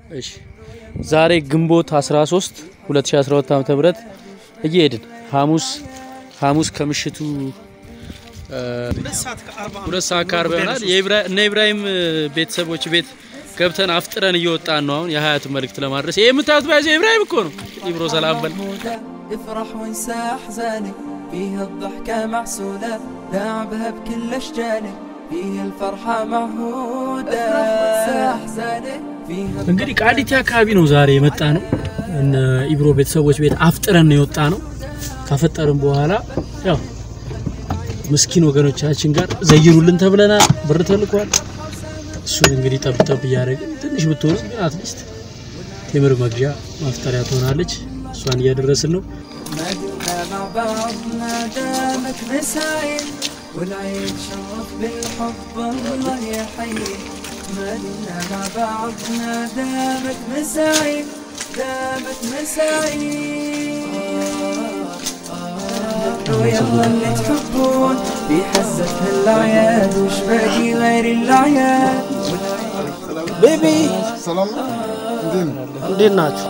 እሺ ዛሬ ግንቦት 13 2012 ዓ.ም ተብረት እየሄድን ሐሙስ ሐሙስ ከምሽቱ እ፣ ሁለት ሰዓት ከአርባ ይሆናል የኢብራ- እነ ኢብራሂም እ፣ ቤተሰቦች ቤት ገብተን አፍጥረን እየወጣን ነው። አሁን የሀያቱን መልእክት ለማድረስ ይህ የምታዩት ባይዘ ኢብራሂም እኮ ነው። ኢብሮ ሰላም በል محمودة افرح وانسى احزانك فيها الضحكة معسولة لعبها بكل اشجانك فيها الفرحة معهودة افرح وانسى احزانك فيها እንግዲህ ቃሊቲ አካባቢ ነው ዛሬ የመጣ ነው። እነ ኢብሮ ቤተሰቦች ቤት አፍጥረን ነው የወጣ ነው። ካፈጠርን በኋላ ያው ምስኪን ወገኖቻችን ጋር ዘይሩልን ተብለናል። ብር ተልኳል። እሱን እንግዲህ ጠብ ጠብ እያደረግን ትንሽ ብትሆኑ ግን አትሊስት ቴምር መግዣ ማፍጠሪያ ትሆናለች። እሷን እያደረስን ነው። ما دمنا مع بعضنا دامت مسايل والعين شرف بالحب الله يحيي ما دمنا مع بعضنا دامت مسايل دامت مسايل يلا اللي تحبون في حزة هالأعياد وش باقي غير الأعياد ቤቢ ሰላም ነው። እንዴት ነው? እንዴት ናችሁ?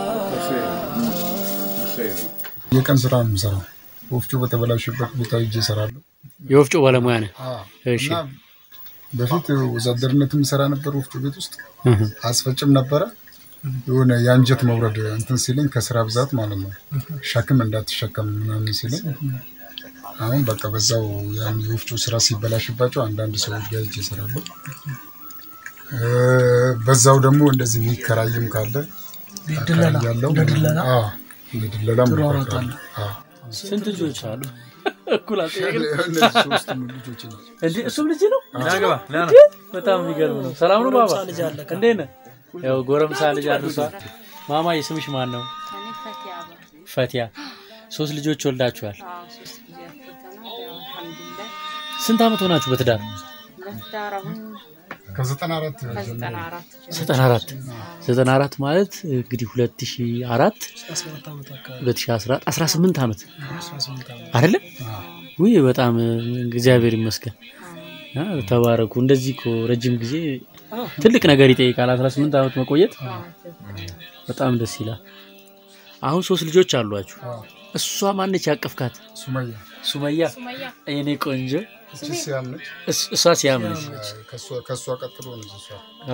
የቀን ስራ ነው የምሰራው። ወፍጮ በተበላሸበት ቦታ ሂጄ እሰራለሁ። የወፍጮ ባለሙያ ነን። እሺ እና በፊት ወዛደርነትም ሰራ ነበር ወፍጮ ቤት ውስጥ አስፈጭም ነበረ። የሆነ የአንጀት መውረድ እንትን ሲለኝ ከስራ ብዛት ማለት ነው ሸክም እንዳትሸከም ምናምን ሲለኝ አሁን በቃ በዛው ያን የወፍጮ ስራ ሲበላሽባቸው አንዳንድ ሰዎች ጋር ሂጄ እሰራለሁ። እ፣ በዛው ደግሞ እንደዚህ የሚከራይም ካለ ያለው ለድለላ? ለድለላም ትሯሯጣለህ? አዎ። ስንት ልጆች አሉ? እኩል አልጠየቅንም። እነዚህ ሶስቱም ልጆች ናቸው። እንዴ እሱም ልጅ ነው። በጣም የሚገርም ነው። ሰላም ነው ባባ፣ ጎረምሳ ልጅ አለ ከ- እንዴት ነህ? ያው ጎረምሳ ልጅ አድርሷል። ማማዬ ስምሽ ማን ነው? እኔ ፈቲያ አባ ፈቲያ። ሶስት ልጆች ወልዳችኋል። አዎ ሶስት ጊዜ አፍርተናል። ያው አልሐምዱሊላህ ስንት አመት ሆናችሁ በትዳር? በትዳር አሁን ከዘጠና አራት ከዘጠና አራት ጀምሮ ዘጠና አራት ዘጠና አራት ማለት እንግዲህ ሁለት ሺ አራት 17 ዓመት አካባቢ ሁለት ሺ አስራ አስራ ስምንት አመት 18 ዓመት አይደለም? ውይ በጣም እግዚአብሔር ይመስገን። አ፣ ተባረኩ። እንደዚህ እኮ ረጅም ጊዜ ትልቅ ነገር ይጠይቃል። 18 ዓመት መቆየት በጣም ደስ ይላል። አሁን ሶስት ልጆች አሏችሁ። እሷ ማነች ያቀፍካት? ሱመያ ሱመያ ሱመያ የኔ ቆንጆ። እቺ ሲያም ነች። እስ- እሷ ሲያም ነች። ከእሷ- ከእሷ ቀጥሎ ነች እሷ አ፣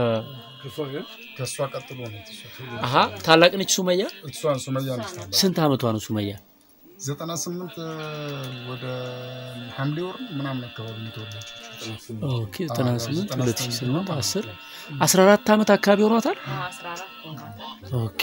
ከእሷ ቀጥሎ ነች እሷ አሀ ታላቅ ነች ሱመያ። እሷን ሱመያ ነች ታላቅ። ስንት አመቷ ነው ሱመያ? ዘጠና ስምንት ወደ ሐምሌ ወር ምናምን አካባቢ ነው የተወለደችው። ኦኬ 98 አዎ፣ 2008 10 14 ዓመት አካባቢ ሆኗታል። አዎ አስራ አራት ሆኗል። ኦኬ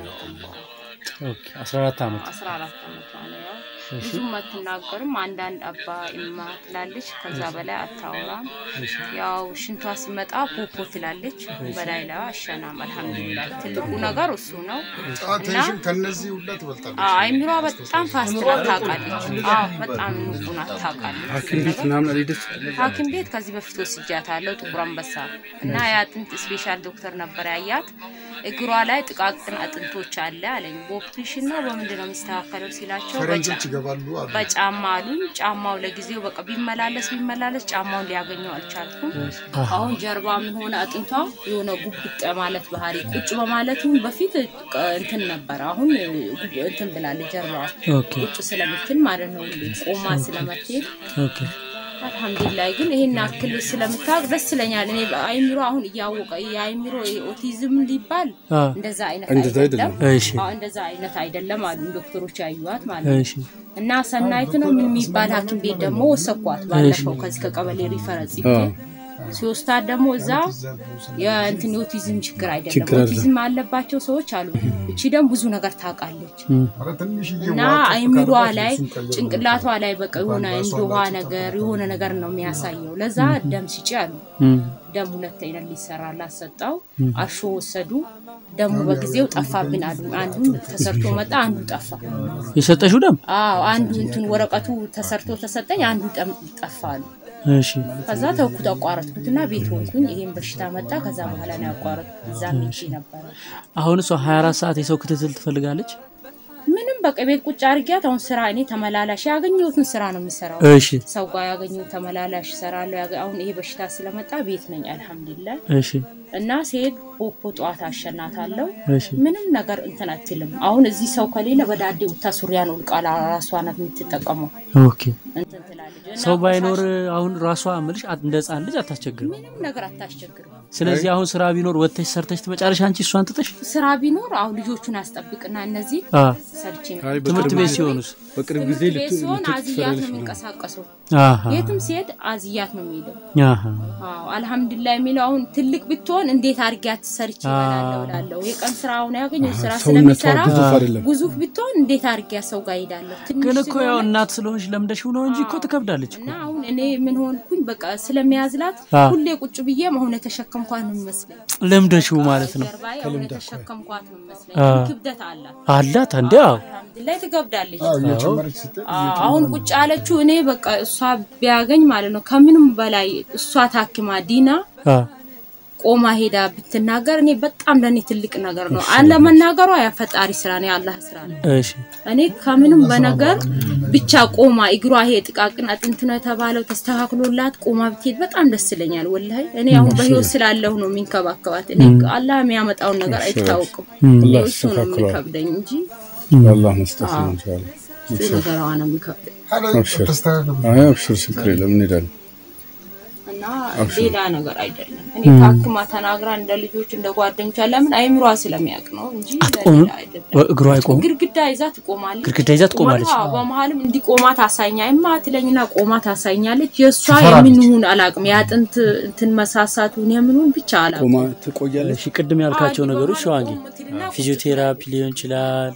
ኦኬ 14 ዓመት አስራ አራት ዓመቷ ነው። ያው ብዙም አትናገርም። አንዳንድ አባ እማ ትላለች። ከዛ በላይ አታወራም። ያው ሽንቷ ሲመጣ ፖፖ ትላለች። በላይ ላይ አሸናም። አልሐምዱሊላህ ትልቁ ነገር እሱ ነው። ቴንሽን ከነዚህ ሁላ ትበልጣለች። አዎ አይምሯ በጣም ፋስት ናት፣ ታውቃለች። አዎ በጣም ንቁ ናት፣ ታውቃለች። ሐኪም ቤት ምናምን ሐኪም ቤት ከዚህ በፊት ወስጃታለሁ ጥቁር አንበሳ እና የአጥንት ስፔሻል ዶክተር ነበር ያያት። እግሯ ላይ ጥቃቅን አጥንቶች አለ አለኝ። በኦፕሬሽን ነው በምንድን ነው የሚስተካከለው ሲላቸው ፈረንጆች በጫ- ይገባሉ አሉ። በጫማ አሉኝ። ጫማው ለጊዜው በቃ ቢመላለስ ቢመላለስ ጫማውን ሊያገኘው አልቻልኩም። አሁን ጀርባ ምን ሆነ አጥንቷ የሆነ ጉብጥ ማለት ባህሪ ቁጭ በማለቱ በፊት ቅ- እንትን ነበረ። አሁን ጉብ- እንትን ብላለች ጀርባዋ ኦኬ ቁጭ ስለምትል ማለት ነው። ሁሌ ቆማ ስለምትሄድ ኦኬ አልሐምዱሊላህ ግን ይሄን ያክል ስለምታውቅ ደስ ይለኛል። እኔ አይምሮ አሁን እያወቀ የአይምሮ ኦቲዝም ሊባል አ እንደዛ አይነት አይደለም። እሺ አዎ እንደዛ አይነት አይደለም አሉ ዶክተሮች ያዩዋት ማለት ነው። እሺ እና ሰናይት ነው ምን የሚባል ሐኪም ቤት ደግሞ ወሰኳት ባለፈው ከዚህ ከቀበሌ ሪፈረንስ ጽፌ ሲወስዳት ደግሞ እዛ የእንትን የኦቲዝም ችግር አይደለም ኦቲዝም አለባቸው ሰዎች አሉ። እቺ ደግሞ ብዙ ነገር ታውቃለች ኧረ ትንሽዬ እና ውሃ ጠብ አይምሯ ካለባት ላይ እሱን ቀይሩ። ጭንቅላቷ ላይ በቃ የሆነ እንደ ውሃ ነገር የሆነ ነገር ነው የሚያሳየው። ለዛ ደም ስጪ አሉ። እም፣ ደም ሁለት አይነት ሊሰራላት ሰጠው። አርሾ ወሰዱ። ደሙ በጊዜው ጠፋብን አሉ። አንዱ ተሰርቶ መጣ፣ አንዱ ጠፋ። የሰጠሽው ደም አዎ አንዱ እንትን ወረቀቱ ተሰርቶ ተሰጠኝ፣ አንዱ ጠም- ጠፋ አሉ። እሺ ከዛ ተውኩት፣ አቋረጥኩትና ቤት ሆንኩኝ። ይሄን በሽታ መጣ። ከዛ በኋላ ነው ያቋረጥኩት። እዛ ሄጄ ነበረ አሁን እሷ 24 ሰዓት የሰው ክትትል ትፈልጋለች። ምንም በቃ ቤት ቁጭ አድርጊያት። አሁን ስራ እኔ ተመላላሽ ያገኘሁትን ስራ ነው የምሰራው። እሺ ሰው ጋር ያገኘሁት ተመላላሽ እሰራለሁ። ያገ- አሁን ይሄ በሽታ ስለመጣ ቤት ነኝ። አልሐምዱሊላህ እሺ እና ሲሄድ ፖፖ ጠዋት አሸናታለሁ። እሺ ምንም ነገር እንትን አትልም። አሁን እዚህ ሰው ከሌለ በዳዴ ውታ ሱሪያን ውልቃ ራሷ ናት የምትጠቀመው ኦኬ እንትን ትላለች። እና ሰው ባይኖር ቆሻሻ አሁን ራሷ ምልሽ አት- እንደ ህፃን ልጅ አታስቸግርም። ምንም ነገር አታስቸግርም። ስለዚህ አሁን ስራ ቢኖር ወጥተሽ ሰርተሽ ትመጫለሽ አንቺ እሷን ትተሽ ስራ ቢኖር አሁን ልጆቹን አስጠብቅና እነዚህ አ ሰርቼ አይ ትምህርት በቅርብ ቤት ጊዜ- ሲሆኑስ በቅርብ ጊዜ ትምህርት ቤት ልት- ሲሆን ልትወጪ አዝያት ትሰሪያለሽ ነው ምናምን። የሚንቀሳቀሰው። አሃ የትም ሲሄድ አዝያት ነው የሚሄደው። አሃ አዎ አልሐምዱሊላህ የሚለው አሁን ትልቅ ብትሆን እንዴት አድርጊያት ሰርች ይበላለሁ እላለሁ። የቀን ስራውን ያገኘ ስራ ሰውነቷ ስለሚሰራ ግዙፍ አይደለም። ግዙፍ ብትሆን እንዴት አድርጊያት ሰው ጋር ሄዳለሁ። ትንሽ ግን እኮ ያው ስለሆነ እናት ስለሆንሽ ለምደሽው ነው እንጂ እኮ ትከብዳለች እኮ እና አሁን እኔ ምን ሆንኩኝ በቃ ስለሚያዝላት አዎ። ሁሌ ቁጭ ብዬ አሁን የተሸከምኳት ነው የሚመስለኝ። ለምደሽው ማለት ነው ጀርባዬ አሁን የተሸከምኳት ነው የሚመስለኝ። አዎ። ክብደት አላት። አላት እንዴ አዎ አልሐምዱሊላህ ትገብዳለች። አዎ እየጨመረች ስትሄድ አዎ፣ አሁን ቁጭ ያለችው እኔ በቃ እሷ ቢያገኝ ማለት ነው ከምንም በላይ እሷ ታክማ ዲና አ ቆማ ሄዳ ብትናገር እኔ በጣም ለእኔ ትልቅ ነገር ነው። አለመናገሯ ያፈጣሪ ስራ ነው፣ የአላህ ስራ ነው። እሺ እኔ ከምንም በነገር ብቻ ቆማ እግሯ ይሄ ጥቃቅን አጥንት ነው የተባለው ተስተካክሎላት ቆማ ብትሄድ በጣም ደስ ይለኛል። ወላሂ እኔ አሁን በህይወት ስላለሁ ነው የሚንከባከባት። እኔ አላህ የሚያመጣውን ነገር አይታወቅም። እኔ እሱ ነው የሚከብደኝ እንጂ አላህ መስጠት ነው እንችላለን። እሱ ነገሯ ነው የሚከብደኝ ሀላ አብሽር። ተስተካከሉ አይ አብሽር፣ ችግር የለም እንሄዳለን። እና ሌላ ነገር አይደለም። እኔ ታክማ ተናግራ እንደ ልጆች እንደ ጓደኞቿ ለምን አይምሯ ስለሚያውቅ ነው እንጂ አትቆምም ለሌላ አይደለም። እግሯ አይቆምም ግድግዳ ይዛ ትቆማለች። ግድግዳ ይዛ ትቆማለች አዎ፣ በመሀልም እንዲቆማ ታሳኛ ይማ ትለኝና ቆማ ታሳኛለች። የእሷ ትፈራለች። የምንሁን አላቅም የአጥንት እንትን መሳሳቱን የምንሁን ብቻ አላቅም። ቆማ ትቆያለች። እሺ ቅድም ያልካቸው አይ፣ ነገሮች በመሀል ሸዋንጌ ቆም ትልና ፊዚዮቴራፒ ሊሆን ይችላል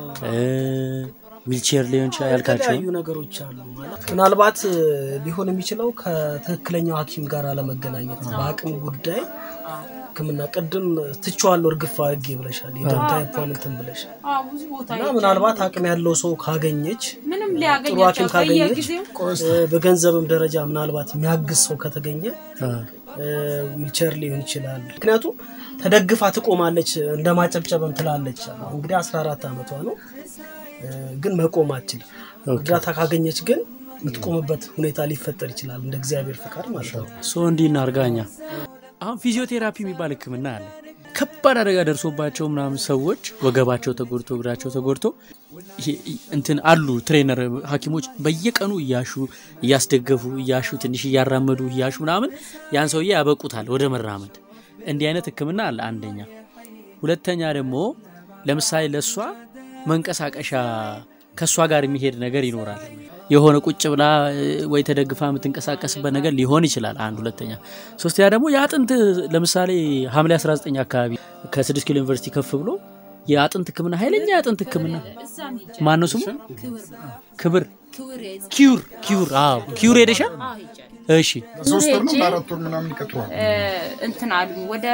ዊልቼር ሊሆን ይችላል ያልካቸው የተለያዩ ነገሮች አሉ ማለት ምናልባት እ, ሊሆን የሚችለው ከትክክለኛው ሐኪም ጋር አለመገናኘት በአቅም ጉዳይ ሕክምና ቅድም ትቼዋለሁ እርግፍ አድርጌ ብለሻል። የደም ታይፖን እንትን ብለሻል አዎ፣ ብዙ ቦታ እና ሄጃለሁ። ምናልባት አቅም ያለው ሰው ካገኘች ምንም ጥሩ ሊያገኛቸው ሐኪም ካገኘች በየጊዜው እ, በገንዘብም ደረጃ ምናልባት የሚያግዝ ሰው ከተገኘ አ እ, ዊልቸር ሊሆን ይችላል። ምክንያቱም ተደግፋ ትቆማለች፣ እንደ ማጨብጨብም ትላለች። እንግዲህ 14 ዓመቷ ነው እ፣ ግን መቆም አትችልም። እርዳታ ካገኘች ግን የምትቆምበት ሁኔታ ሊፈጠር ይችላል፣ እንደ እግዚአብሔር ፍቃድ ማለት ነው። ሶ እንዲህ እናርጋኛ አሁን ፊዚዮቴራፒ የሚባል ህክምና አለ ከባድ አደጋ ደርሶባቸው ምናምን ሰዎች ወገባቸው ተጎድቶ እግራቸው ተጎድቶ ይሄ እንትን አሉ ትሬነር ሐኪሞች በየቀኑ እያሹ እያስደገፉ እያሹ ትንሽ እያራመዱ እያሹ ምናምን ያን ሰውዬ ያበቁታል ወደ መራመድ። እንዲህ አይነት ህክምና አለ አንደኛ። ሁለተኛ ደግሞ ለምሳሌ ለእሷ መንቀሳቀሻ ከእሷ ጋር የሚሄድ ነገር ይኖራል። የሆነ ቁጭ ብላ እ, ወይ ተደግፋ የምትንቀሳቀስበት ነገር ሊሆን ይችላል። አንድ ሁለተኛ። ሶስተኛ ደግሞ የአጥንት ለምሳሌ ሐምሌ 19 አካባቢ ከስድስት ኪሎ ዩኒቨርሲቲ ከፍ ብሎ የአጥንት ህክምና ኃይለኛ የአጥንት ህክምና እዛም ሄጃለሁ። ማን ነው ስሙ? ክብር ክብር ክብር የጽ- ኪዩር ኪዩር አዎ ኪዩር ሄደሻል? አዎ፣ ሄጃለሁ። እሺ ሶስት ወር ነው ሄጄ በአራት ወር ምናምን ይቀጥሯል። እ፣ እንትን አሉኝ ወደ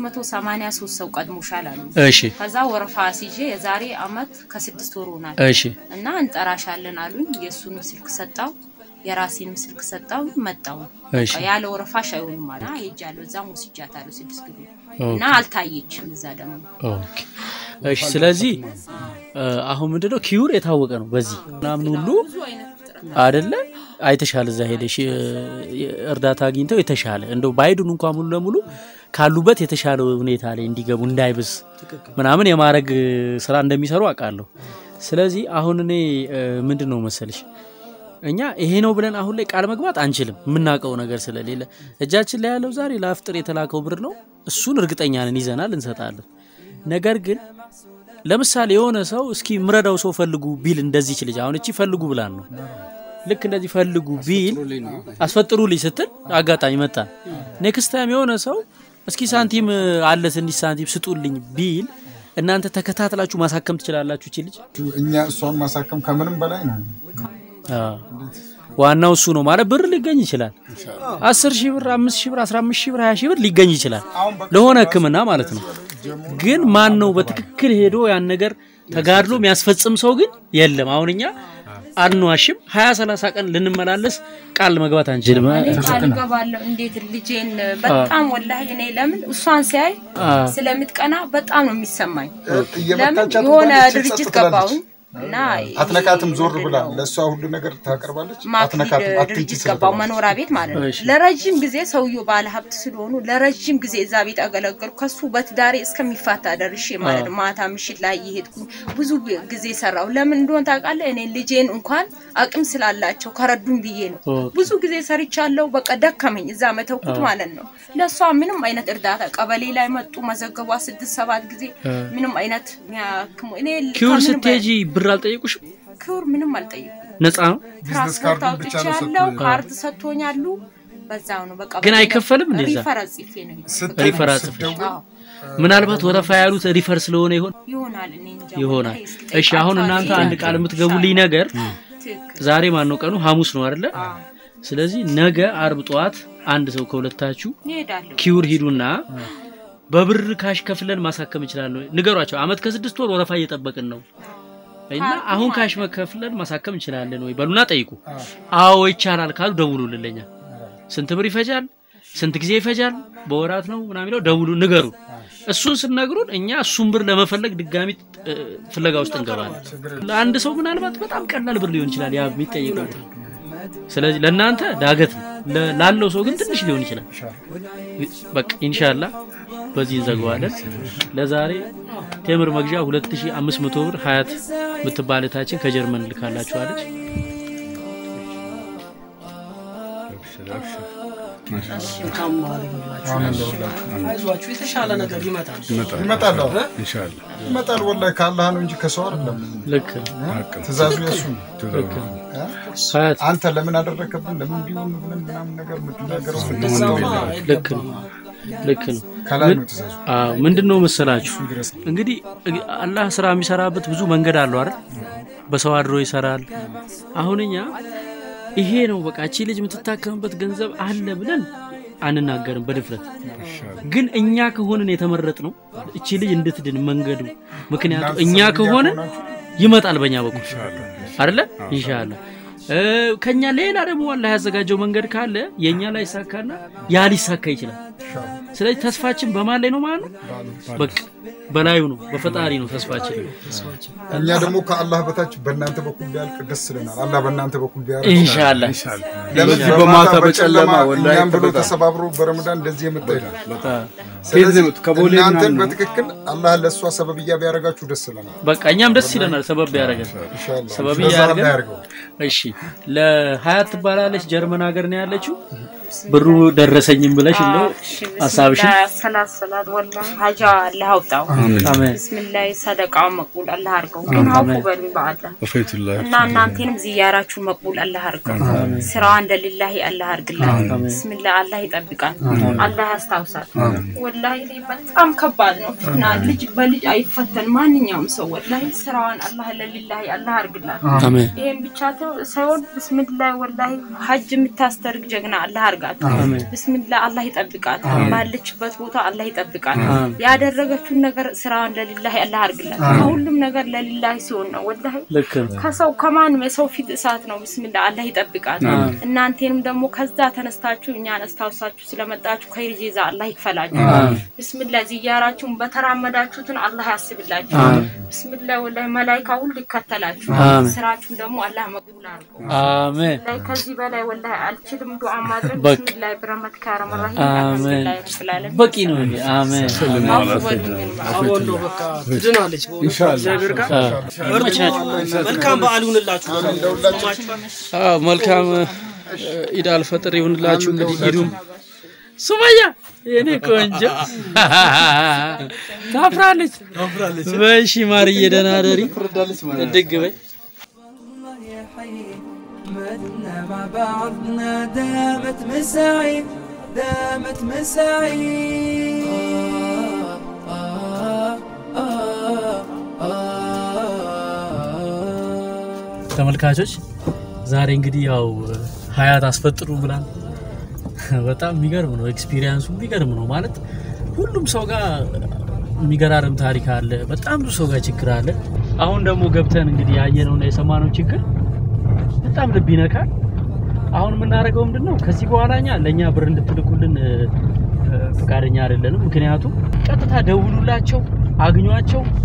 383 ሰው ቀድሞሻል አሉ። እሺ ከዛ ወረፋ ሲዤ የዛሬ አመት ከስድስት ወር ሆናል እሺ እና እንጠራሻለን አሉኝ። የእሱንም ስልክ ሰጣው፣ የራሴንም ስልክ ሰጣው፣ መጣው እሺ ያለ ወረፋሽ አይሆንም አለ። ሄጃለሁ፣ እዛም ወስጃታለሁ ስድስት ጊዜ እና አልታየችም። እዛ ደግሞ ኦኬ እሺ። ስለዚህ እ፣ አሁን ምንድነው ኪዩር የታወቀ ነው በዚህ ምናምን ሁሉ ብዙ አይነት ፍጥረት አደለ አይተሻል። እዛ ሄደሽ እ፣ እርዳታ አግኝተው የተሻለ እንደው ባይዱን እንኳን ሙሉ ለሙሉ ካሉበት የተሻለ ሁኔታ ላይ እንዲገቡ እንዳይብስ ምናምን የማድረግ ስራ እንደሚሰሩ አውቃለሁ። ስለዚህ አሁን እኔ እ፣ ምንድን ነው መሰልሽ እኛ ይሄ ነው ብለን አሁን ላይ ቃል መግባት አንችልም፣ የምናውቀው ነገር ስለሌለ። እጃችን ላይ ያለው ዛሬ ለአፍጥር የተላከው ብር ነው። እሱን እርግጠኛ ነን ይዘናል፣ እንሰጣለን። ነገር ግን ለምሳሌ የሆነ ሰው እስኪ ምረዳው ሰው ፈልጉ ቢል እንደዚች ልጅ አሁን እቺ ፈልጉ ብላን ነው ልክ እንደዚህ ፈልጉ ቢል አስፈጥሩልኝ ስትል አጋጣሚ መጣ። ኔክስት ታይም የሆነ ሰው እስኪ ሳንቲም አለ ትንሽ ሳንቲም ስጡልኝ ቢል እናንተ ተከታትላችሁ ማሳከም ትችላላችሁ እቺ ልጅ። እኛ እሷን ማሳከም ከምንም በላይ ነው። አዎ። ዋናው እሱ ነው ማለት ብር ሊገኝ ይችላል። አስር ሺህ ብር፣ አምስት ሺህ ብር፣ አስራ አምስት ሺህ ብር፣ ሀያ ሺህ ብር ሊገኝ ይችላል ለሆነ ሕክምና ማለት ነው። ግን ማን ነው በትክክል ሄዶ ያን ነገር ተጋድሎ የሚያስፈጽም ሰው ግን የለም። አሁን እኛ አንዋሽም፣ ሀያ ሰላሳ ቀን ልንመላለስ ቃል መግባት አንችልም። እኔ ቃል እገባለሁ እንዴት ልጄን በጣም ወላሂ እኔ ለምን እሷን ሲያይ ስለምትቀና በጣም ነው የሚሰማኝ። ለምን እየመታቻት የሆነ እንኳን ጸጥ ድርጅት ትላለች። ገባሁኝ እና አትነካትም። ዞር ብላ ለእሷ ሁሉ ነገር ታቀርባለች። ማክሊድ አትነካትም። አትንኪ ድርጅት ገባው ስለተባለች መኖሪያ ቤት ማለት ነው። እሺ። ለረጅም ጊዜ ሰውየው ባለ ሀብት ስለሆኑ ለረጅም ጊዜ እዛ ቤት አገለገልኩ። ከሱ በትዳሬ እስከሚፋታ ደርሼ ማለት ነው። ማታ ምሽት ላይ እየሄድኩ ብዙ ጊዜ ሰራው። ለምን እንደሆነ ታውቃለህ? እኔ ልጄን እንኳን አቅም ስላላቸው ከረዱን ብዬ ነው። ኦኬ። ብዙ ጊዜ ሰርቻለሁ። በቃ ደከመኝ እዛ መተውኩት ማለት ነው። ለእሷ ምንም አይነት እርዳታ ቀበሌ ላይ መጡ መዘገቧ ስድስት ሰባት ጊዜ ምንም አይነት የሚያክሙ እኔ ኪውር ከምንም ስትሄጂ ብር አልጠየቁሽም? ክብር ምንም አልጠየቁም። ነፃ ነው ቢዝነስ ትራንስፖርት ካርዱን ብቻ ነው አውጥቻለሁ፣ ሰጥቶ ካርድ ሰጥቶኛሉ። በዛው ነው በቃ ግን አይከፈልም እንዴ እዛ? ሪፈር ጽፌ ነው የሄድኩት። ስትል ሪፈር አጽፈሽ? ስትደውል አዎ ምናልባት ወረፋ ያሉት ሪፈር ስለሆነ ይሆን ይሆናል። እኔ እንጃ ይሆናል። ወላሂ እስኪ እሺ አሁን ጠይቃቸዋለሁ። እናንተ አንድ ቃል የምትገቡልኝ ነገር ትክክል። ዛሬ ማን ነው ቀኑ? ሐሙስ ነው አይደለ? አዎ ስለዚህ ነገ አርብ ጠዋት አንድ ሰው ከሁለታችሁ እሄዳለሁ። ኪውር ሂዱና በብር ካሽ ከፍለን ማሳከም እንችላለን። ንገሯቸው። አመት ከስድስት ወር ወረፋ እየጠበቅን ነው እና አሁን ካሽ መከፍለን ማሳከም እንችላለን ወይ በሉና ጠይቁ። አዎ ይቻላል ካሉ ደውሉልን ለኛ። ስንት ብር ይፈጃል? ስንት ጊዜ ይፈጃል? በወራት ነው ምናምን የሚለው ደውሉ፣ ንገሩ። እሱን ስነግሩን እኛ እሱን ብር ለመፈለግ ድጋሚ እ፣ ፍለጋ ውስጥ እንገባለን። ለአንድ ሰው ምናልባት በጣም ቀላል ብር ሊሆን ይችላል ያ የሚጠየቀው ብር። ስለዚህ ለእናንተ ዳገት ነው፣ ለ- ላለው ሰው ግን ትንሽ ሊሆን ይችላል። በቃ ኢንሻላ በዚህ እንዘግዋለን። ለዛሬ ቴምር መግዣ 2500 ብር ሀያት የምትባል እህታችን ከጀርመን ልካላችኋለች። መልካም በዓል ይሁንላችሁ። አይዟችሁ፣ የተሻለ ነገር ይመጣል። ይመጣል። አዎ፣ ኢንሻአላህ ይመጣል። ወላሂ ከአላህ ነው እንጂ ከሰው አይደለም። ልክ ነው፣ ትእዛዙ የሱ ነው። ልክ ነው። ሀያት አንተ ለምን አደረከብን ለምን እንዲሆን ብለን ምናምን ነገር የምትናገረው እንደዛማ ልክ ነው፣ ልክ ነው። ከላይ ነው ትእዛዙ። አዎ ምንድን ነው መሰላችሁ እንግዲህ እ- አላህ ስራ የሚሰራበት ብዙ መንገድ አለው አይደል? በሰው አድሮ ይሰራል። አሁን እኛ ይሄ ነው በቃ እቺ ልጅ የምትታከምበት ገንዘብ አለ ብለን አንናገርም በድፍረት ግን እኛ ከሆንን የተመረጥ ነው እቺ ልጅ እንድትድን መንገዱ ምክንያቱ እኛ ከሆንን ይመጣል በእኛ በኩል አይደለ ኢንሻአላህ እ፣ ከኛ ሌላ ደግሞ አላህ ያዘጋጀው መንገድ ካለ የኛ ላይ ይሳካና ያ ሊሳካ ይችላል ስለዚህ ተስፋችን በማን ላይ ነው ማለት ነው በቃ በላዩ ነው በፈጣሪ ነው ተስፋችን እኛ ደግሞ ከአላህ በታች በእናንተ በኩል ቢያልቅ ደስ ይለናል። አላህ በእናንተ በኩል ቢያልቅ ኢንሻአላህ ለምን በዚህ በማታ በማታ በጨለማ በጨለማ ወላሂ እኛም ብሎ በጣም ተሰባብሮ በረመዳን እንደዚህ የመጣ ይላል። ከዚህ ነው ከቦሌ እናንተን ምናምን ነው። በትክክል አላህ ለእሷ ሰበብያ ቢያደርጋችሁ ደስ ይለናል። በቃ እኛም ደስ ይለናል ሰበብ ያደረገን ኢንሻአላህ ሰበብ ለዛ ያደርገን። አላህ ያድርገው። እሺ ለሀያት ትባላለች ጀርመን ሀገር ነው ያለችው ብሩ ደረሰኝም ብለሽ እንደው ሀሳብሽን ሰላት ሰላት ወላ ሀጃ አላህ አውጣው። አሜን ብስሚላህ ሰደቃው መቅቡል አላህ አድርገው። ግን አውቁ በሉኝ በአላህ ወፈይቱላህ እና እናንተንም ዝያራችሁን መቅቡል አላህ አድርገው። ስራዋ እንደ ሊላሂ አላህ አድርግላት። ብስሚላህ አላህ ይጠብቃል። አላህ ያስታውሳል። ወላሂ እኔ በጣም ከባድ ነው ፍትና ልጅ በልጅ አይፈተን ማንኛውም ሰው ወላሂ ስራዋን አላህ ለሊላሂ አላህ አድርግላት። አሜን ይሄን ብቻ ተው ሳይሆን ብስሚላህ ወላሂ ሀጅ የምታስተርግ ጀግና አላህ አርጋት። ብስሚላህ አላህ ይጠብቃት። ባለችበት ቦታ አላህ ይጠብቃት። ያደረገችውን ነገር ስራዋን ለሊላሂ አላህ አርግላት። ከሁሉም ነገር ለሊላሂ ሲሆን ነው ወላሂ ልክ ነው ከሰው ከማንም የሰው ፊት እሳት ነው። ብስሚላህ አላህ ይጠብቃት። እናንተንም ደግሞ ከዛ ተነስታችሁ እኛን አስታውሳችሁ ስለመጣችሁ ከይር ጄዛ አላህ ይክፈላችሁ። ብስሚላህ ዝያራችሁን በተራመዳችሁትን አላህ ያስብላችሁ። ብስሚላህ ወላሂ መላይካ ሁሉ ይከተላችሁ። አሜን። ስራችሁን ደግሞ አላህ መቅቡል አድርገው። አሜን ላይ ከዚህ በላይ ወላሂ አልችልም ዱዓ ማድረግ። በቃ። ብስሚላህ ብረመትከ ያ ረህማን ረሂም። አሜን አልሐምዱሊላህ ረብል ዓለሚን። በቂ ነው ይሄ አሜን አውፉ በሉኝ በአላህ። አሁን ነው በቃ ትድናለች። በእውነት እግዚአብሔር ጋር በርቱ። መልካም በዓል ይሁንላችሁ። አዎ መልካም ኢድ አልፈጥር ይሁንላችሁ። እንግዲህ ኢዱም ሱመያ የኔ ቆንጆ ታፍራለች በሺ ማርዬ ደህና ደሪ ድግ በይ الله يا حي متنا مع بعضنا دامت مساعي دامت مساعي آه آه آه ተመልካቾች ዛሬ እንግዲህ ያው ሀያት አስፈጥሩ ብላል። በጣም የሚገርም ነው ኤክስፒሪየንሱ የሚገርም ነው ማለት ሁሉም ሰው ጋር የሚገራርም ታሪክ አለ። በጣም ብዙ ሰው ጋር ችግር አለ። አሁን ደግሞ ገብተን እንግዲህ ያየነውና የሰማነው ችግር በጣም ልብ ይነካል። አሁን የምናደርገው ምንድን ነው? ከዚህ በኋላ እኛ ለእኛ ብር እንድትልኩልን እ፣ እ፣ ፈቃደኛ አይደለንም። ምክንያቱም ቀጥታ ደውሉላቸው፣ አግኟቸው።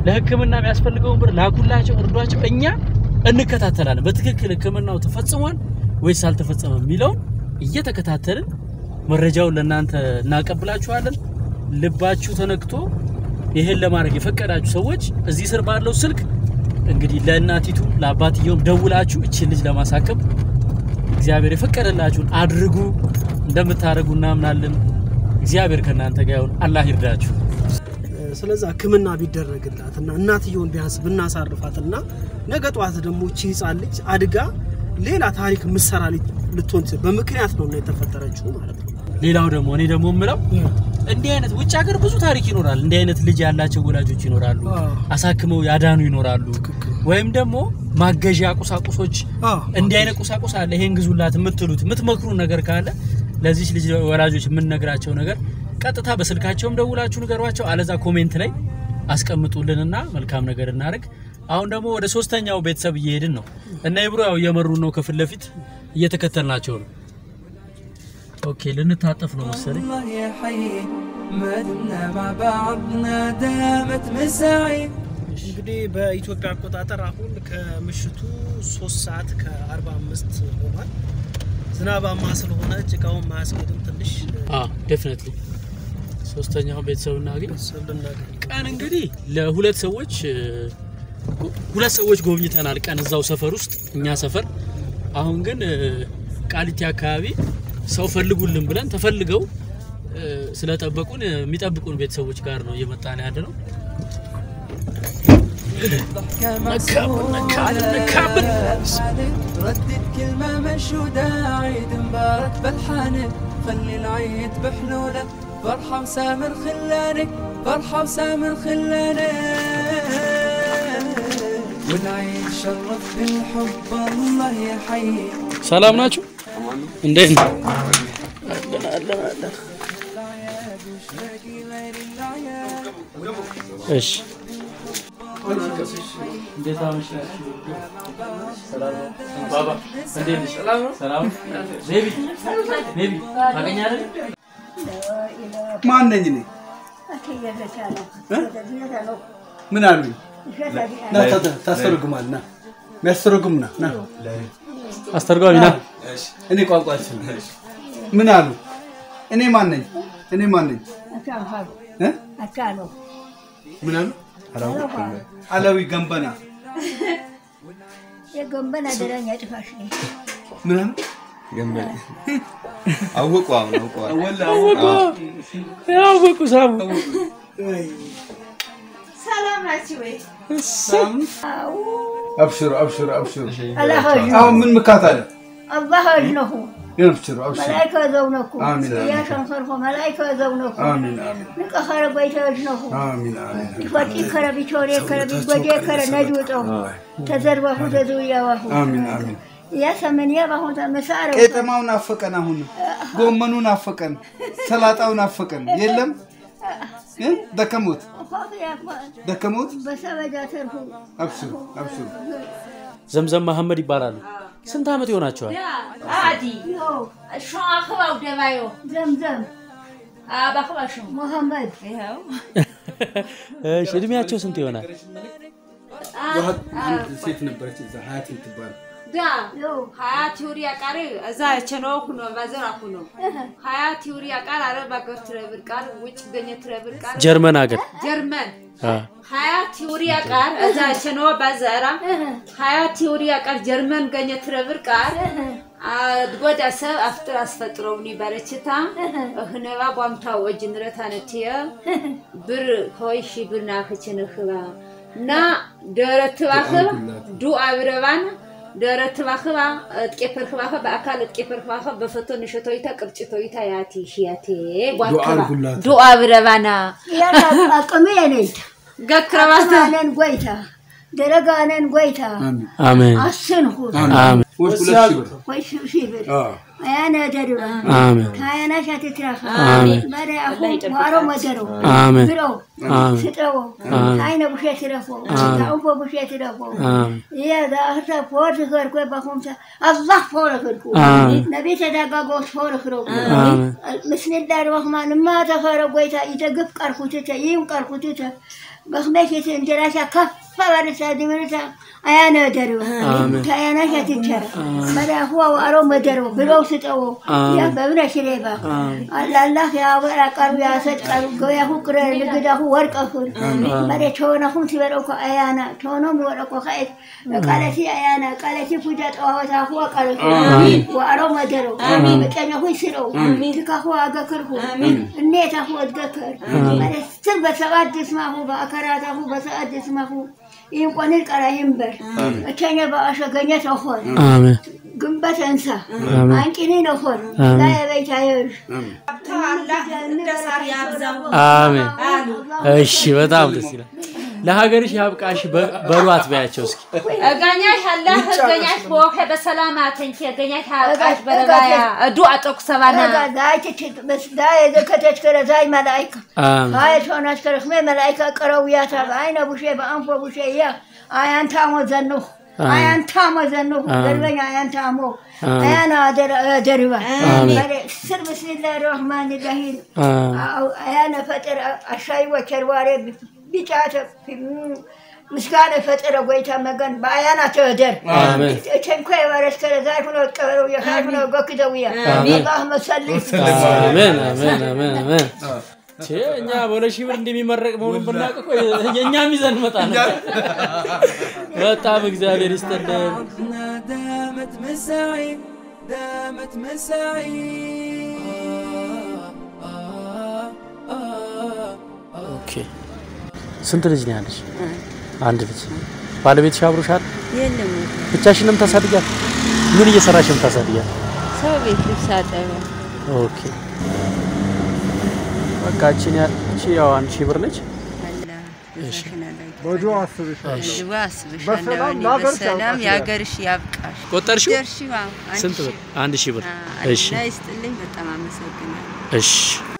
ለሕክምና የሚያስፈልገውን ብር ላኩላቸው፣ እርዷቸው። እኛ እንከታተላለን። በትክክል ሕክምናው ተፈጽሟል ወይስ አልተፈጸመም የሚለውን እየተከታተልን መረጃውን ለእናንተ እናቀብላችኋለን። ልባችሁ ተነክቶ ይህን ለማድረግ የፈቀዳችሁ ሰዎች እዚህ ስር ባለው ስልክ እንግዲህ ለእናቲቱ ለአባትየውም ደውላችሁ እችን ልጅ ለማሳከም እግዚአብሔር የፈቀደላችሁን አድርጉ። እንደምታደርጉ እናምናለን። እግዚአብሔር ከእናንተ ጋር ይሁን። አላህ ይርዳችሁ። ስለዛ ህክምና ቢደረግላት እና እናትየውን ቢያንስ ብናሳርፋት እና ነገ ጠዋት ደግሞ እቺ ህፃን ልጅ አድጋ ሌላ ታሪክ ምሰራ ልትሆን ትችል በምክንያት ነው እና የተፈጠረችው ማለት ነው። ሌላው ደግሞ እኔ ደግሞ የምለው እንዲህ አይነት ውጭ ሀገር ብዙ ታሪክ ይኖራል። እንዲህ አይነት ልጅ ያላቸው ወላጆች ይኖራሉ፣ አዎ። አሳክመው ያዳኑ ይኖራሉ። ትክክል። ወይም ደግሞ ማገዣ ቁሳቁሶች አዎ። እንዲህ አይነት ቁሳቁስ አለ፣ ይሄን ግዙላት የምትሉት የምትመክሩን ነገር ካለ ለዚች ልጅ ወላጆች የምንነግራቸው ነገር ቀጥታ በስልካቸውም ደውላችሁ ንገሯቸው፣ አለዛ ኮሜንት ላይ አስቀምጡልንና መልካም ነገር እናደርግ። አሁን ደግሞ ወደ ሶስተኛው ቤተሰብ እየሄድን ነው እና ይብሮ ያው እየመሩን ነው፣ ከፊት ለፊት እየተከተልናቸው ነው። ኦኬ ልንታጠፍ ነው መሰለኝ። الله يا حي ما دمنا مع بعضنا دامت مساعي እንግዲህ በኢትዮጵያ አቆጣጠር አሁን ከምሽቱ ሶስት ሰዓት ከአርባ አምስት ሆኗል። ዝናባማ ስለሆነ ጭቃውን ማያስገድም ትንሽ ዴፊኒትሊ ሶስተኛውን ቤተሰብ እናገኝ። ቤተሰብ ልናገኝ ቀን እንግዲህ ለሁለት ሰዎች እ፣ ሁለት ሰዎች ጎብኝተናል። ቀን እዛው ሰፈር ውስጥ እኛ ሰፈር። አሁን ግን እ፣ ቃሊቲ አካባቢ ሰው ፈልጉልን ብለን ተፈልገው እ፣ ስለጠበቁን እ፣ የሚጠብቁን ቤተሰቦች ጋር ነው እየመጣን ያለ ነው። ضحكة نكابل، نكابل، نكابل. معسولة ردد كلمة منشودة عيد مبارك بالحانة خلي العيد بحلولة فرحة وسامر خلانك فرحة وسامر خلانك والعيد شرف بالحب الله يحيي ሰላም ናችሁ? እንዴት ነው? አለን አለን አለን። እሺ እንዴት አመሻችሁ? ሰላም ነው? ባባ እንዴት ነሽ? ሰላም ነው? ቤቢ ቤቢ ታገኛለህ? ማን ነኝ እኔ? ምን አሉኝ? ና ታ- ታ- ታስተረጉማል ና የሚያስተረጉም ና ና አስተርጓሚ ና። እኔ ቋንቋ አልችልም። ምን አሉ? እኔ ማን ነኝ? እኔ ማን ነኝ? እ? ምን አሉ? አላዊ ገንበና የጎንበን አደረኛ ጥፋሽ ነኝ። ምን አሉ? አወቁ አሁን አውቀዋል። ወላ ያወቁ ሳሙ ሰላም ናችሁ ወይ? አብሽሩ አብሽሩ አብሽሩ። አላሆጅ አሁን ምን ምካት አለ? አባሆጅ ነሁ አብሽሩ አብሽሩ። መላይከ ዘውነኩ አሚን፣ አሚን። ያሸንሰርኮ መላይከ ዘውነኩ አሚን አሚን ንቀኸረ ጎይተዮጅ ነሁ አሚን አሚን ይፈጢ ከረ ቢቾሬ ከረ ቢጎጄ ከረ ነጅውጠሁ ተዘርበሁ ተዝውያዋሁ አሚን አሚን። ያ ሰመንያ ባሁ ተመሳረ ቄጠማው ናፈቀን፣ አሁን ጎመኑ ናፈቀን፣ ሰላጣው ናፈቀን። የለም እ? ደከሞት ደከሞት። በሰበጃ ተርፉ አብሽሩ አብሽሩ። ዘምዘም መሐመድ ይባላሉ። ስንት ዓመት ይሆናቸዋል? عادي شو اخوه ودبايو ዘምዘም ابا اخوه شو መሐመድ ايهو እሺ እድሜያቸው ስንት ይሆናል? ሴት ነበረች እዛ ሀያት የምትባል دا ዮ حياتي وريا قاري ازا چنو كنو بازر اكونو حياتي وريا قار عرب اگر تربر قار وچ گني تربر قار ጀርመን ሀገር جرمن አ፣ حياتي وريا قار ازا چنو بازر حياتي وريا قار جرمن گني تربر قار ድጎዳ ሰብ አፍጥር አስፈጥሮውኒ በረችታ እህነባ ቧምታ ወጅ ንረታ ነትየ ብር ከወይሺ ብር ናክችን እኽባ እና ደረት ባኽባ ዱ አብረባን ደረት ባኽባ ጥቄፈር ክባኸ በአካል ጥቄፈር ክባኸ በፈቶ ንሸቶይታ ቅርጭቶይታ ያቲ ሽያቴ ጓክባ አርጉላት። ዱ አብረባና ያን አቅሜ ነይታ ገክረባተ አነን ጎይታ ደረጋነን ጎይታ አሚን አሜን አስንኩት አሜን። ወይ ሁለት ሺህ ብር ወይ ሺህ ብር አዎ። አያነ ደሪባ አሜን ታያናሽ አትትራፍ አሜን መሪ አሁ ዋሮ መደሮ አሜን ብረው አሜን ስጠው አሜን ታይነ ቡሼ ትረፎ ታውፎ ቡሼ ትረፎ አሜን يا ذا أخذ فور خير كوي بخوم الله فور خيركم آمين. نبي تدقق فور خيركم آمين. بسم الله الرحمن ما تفر قويتا إذا قف قرخوتتا يم قرخوتتا بخميك تنجراشا كف ورسا دمرتا أيانا درو آمين. تأيانا شاتتشرا ملا هو وأرو مدرو بلو ستو آمين. يا بابنا شريبا آمين. الله الله يا ورا قرب يا سد قرب قويا هو قرر لقدا هو ورق أخر ملا تونا هم تبروكو أيانا تونا موركو خير قالتي أيانا قالتي فجأة وهوتا هو قرر وأرو مدرو بكنا هو سرو تكا هو أذكره النيتا هو أذكر ملا سرب سقاد اسمه بأكراته بسقاد اسمه يمكن القرا ينبر أتاني بأشا قنيت أخور አሜን ግንበት እንሳ አሜን አንቂኒ ነኮን አሜን። ላይ ቤት አየር አሜን እሺ በጣም ደስ ይላል ለሀገርሽ ያብቃሽ በ- በሏት በያቸው እስኪ እገኛሽ አላህ እገኛሽ በወከ በሰላም አተንኪ እገኛሽ ሀቃሽ በረባያ እዱ አጠቁ ሰባና ዳይ ዘከተች ከረ ዛይ መላይካ አሜን ሀይ ሾናች ከረክሜ መላይካ ቀረውያታ በአይነ ቡሼ በአንፎ ቡሼ ያ አያንታሞ ዘንሁ አያንታሞ ዘንሁ ደርበኛ አያንታሞ አያና ደሪባ ስር ብስሚላህ ረህማን ራሂም አሜን አያነ ፈጥር አሻይ ወቸርዋሬ ቢጫተ ምስጋና ፈጥረ ጎይታ መገን በአያና ተወደር አሜን ቸንኮ የባረስ ከረ ዛይ ሁኖ ቀበረው የኻይ ሁኖ ጎክደውያ አላህ መሰልይ አሜን አሜን አሜን አሜን ቼ እኛ በሁለት ሺህ ብር እንደሚመረቅ መሆኑን ብናውቅ እኮ የእኛም ይዘን መጣ ነው። በጣም እግዚአብሔር ይስጥልን። دامت مساعي دامت مساعي ኦኬ ስንት ልጅ ነው ያለሽ? አንድ ልጅ። ባለቤትሽ አብሮሻል? የለም ብቻሽን ነው የምታሳድጊያት? ምን እየሰራሽ ነው የምታሳድጊያት? ሰው ቤት ልብስ አጠበ ኦኬ በቃ እቺን ያ እቺ ያው አንድ ሺህ ብር ነች። በጆ አስብሻለሁ። ድዋ አስብሻለሁ በሰላም የሀገርሽ ያብቃሽ ቆጠርሽው? ደርሺዋ ስንት ብር? አንድ ሺህ ብር። እሺ እና ይስጥልኝ በጣም አመሰግናለሁ እሺ